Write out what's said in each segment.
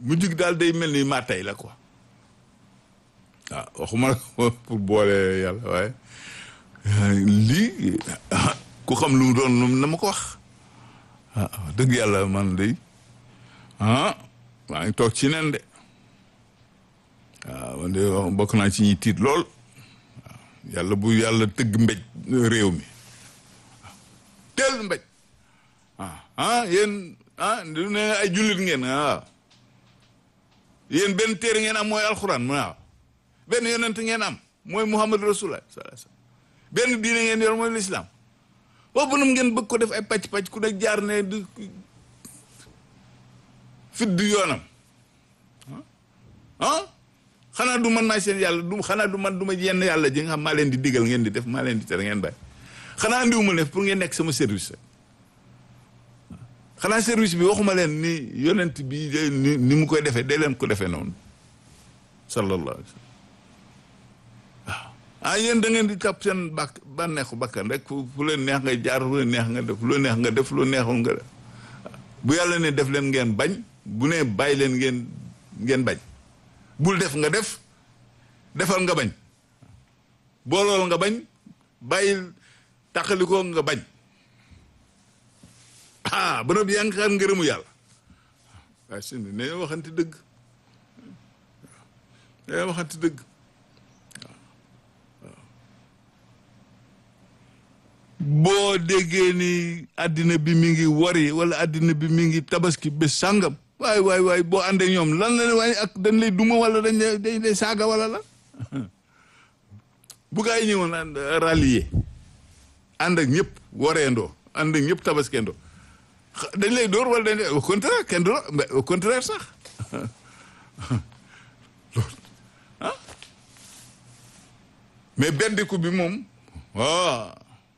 mu jig daal day mel ni maa tey la quoi waaw waxuma la pour boole yàlla waaye lii ku xam lu mu doon lu na ma ko wax ah dëgg yàlla man day ah maa ngi toog ci nen de waaw man de bokk naa ci ñi tiit lool waaw yàlla bu yàlla tëgg mbéj réew mi teel mbéj ah ah yéen ah du ne ay jullit ngeen waaw yéen benn téere ngeen am mooy alxuraan waaw benn yonent ngeen am mooy muhammad rasulullah sallallahu alayhi wasallam benn diine ngeen yor mooy lislaam boobu nag ngeen bëgg ko def ay pàcc-pàcc ku nekk jaar ne du fit du yoonam ah xanaa du man maay seen yàlla du xanaa du man du ma yenn yàlla ji nga xam maa leen di digal ngeen di def maa leen di tere ngeen bàyyi xanaa andiwuma ne pour ngeen nekk sama service rek xanaa service bi waxuma leen ni yonent bi ni ni mu koy defee day leen ko defee noonu sallallahu alayhi wa sallam waaw ah yéen da ngeen di topp seen bàkk bànneexu bakkan rek fu fu leen neex nga jaar fu leen neex nga def fu leen neex nga def fu leen neexul nga def bu yàlla ne def leen ngeen bañ bu ne bàyyi leen ngeen ngeen bañ bul def nga def defal nga bañ boolool nga bañ bàyyil tàqalikoo nga bañ ah ba noppi yaa ngi xaar ngërëmu yàlla waaye sëñ bi ne waxante dëgg ne waxante dëgg boo déggee ni àddina bi mi ngi wari wala àddina bi mi ngi tabaski bés sàngam waay waay waay boo àndee ñoom lan la waaye ak dañ lay duma wala dañ lay dañ lay saaga wala la bu gaa yi ñëwoon ànd rallier ànd ak ñëpp wareendoo ànd ak ñëpp tabaskeendoo dañ lay dóor wala dañ lay au contraire kenn du la au contraire sax loolu ah mais bendiku bi moom waaw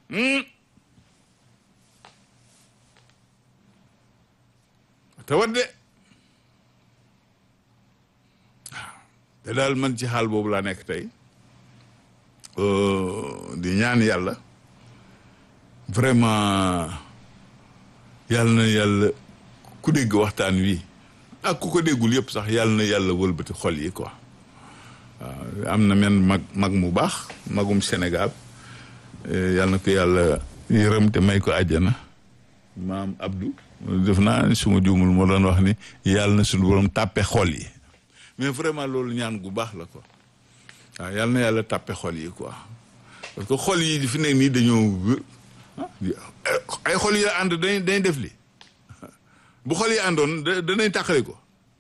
tawat de te daal man ci xaal boobu laa nekk tey di ñaan yàlla vraiment yàlla na yàlla ku dégg waxtaan wi ak ku ko déggul yëpp sax yàlla na yàlla wëlbati xol yi quoi waaw am na men mag mag mu baax magum Sénégal yàlla na ko yàlla yërëm te may ko àjjana maam Abdou def naa suma juumul moo doon wax ni yàlla na suñu borom tàppe xol yi mais vraiment loolu ñaan gu baax la quoi waaw yàlla na yàlla tàppe xol yi quoi parce que xol yi fi nekk nii dañoo ay xol yi ànd dañ dañ def li bu xol yi àndoon danañ tàqale ko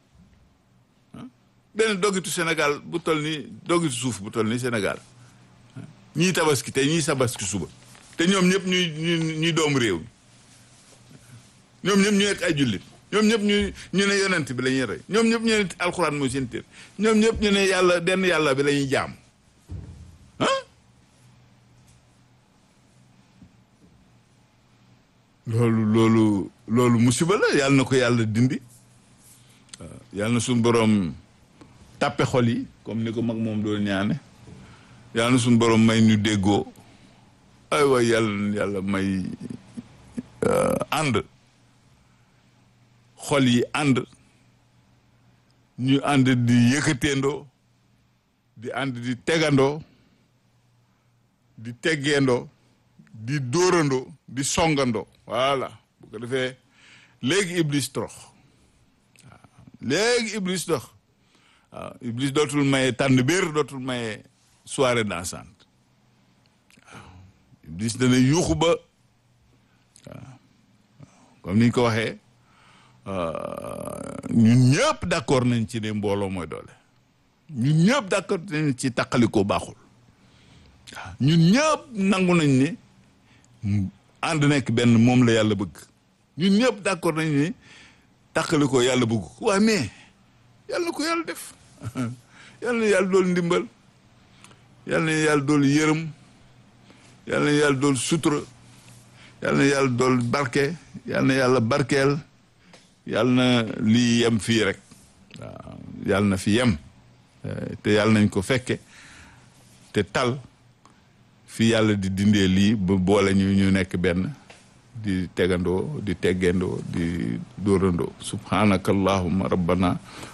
benn doggitu Sénégal bu toll ni doggitu suuf bu toll ni Sénégal ñii tabaski te ñii tabaski suba te ñoom ñëpp ñuy ñuy doomu réew mi ñoom ñëpp ñu nekk ay jullit ñoom ñëpp ñu ñu ne yonent bi la ñuy rey ñoom ñëpp ñu ne alxuraan mooy seen téer ñoom ñëpp ñu ne yàlla denn yàlla bi la ñuy jaam ah loolu loolu loolu musiba la yàlla na ko yàlla dindi waaw yàlla na suñu boroom tàppe xol yi comme ni ko mag moom doon ñaane yàlla na suñu boroom may ñu déggoo ay waay yàlla yàlla may ànd xol yi ànd ñu ànd di yëkkateendoo di ànd di tegandoo di teggeendoo di dóorandoo di songandoo voilà bu ko defee léegi iblis torox waaw léegi iblis dox waaw iblis dootul maye tànn biir dootul maye soirée dansante waaw iblis dana yuuxu ba waaw comme ni ñu ko waxee ñun ñëpp d'accord nañ ci ne mbooloo mooy doole ñun ñëpp d'accord nañ ci taqalikoo baaxul waaw ñun ñëpp nangu nañ ne ànd nekk benn moom la yàlla bëgg ñun ñëpp d'accord nañ ne taqalikoo yàlla bëgg ko waaye mais yàlla na ko yàlla def yàlla na yàlla dool ndimbal yàlla na yàlla dool yërëm yàlla na yàlla dool sutura yàlla na yàlla dool barke yàlla na yàlla barkeel yàlla na lii yem fii rek waaw yàlla na fi yem te yàlla nañ ko fekke te tal fi yàlla di dindee lii ba boole ñu ñu nekk benn di tegandoo di teggendoo di dóorandoo subhanaka allahumma rabbana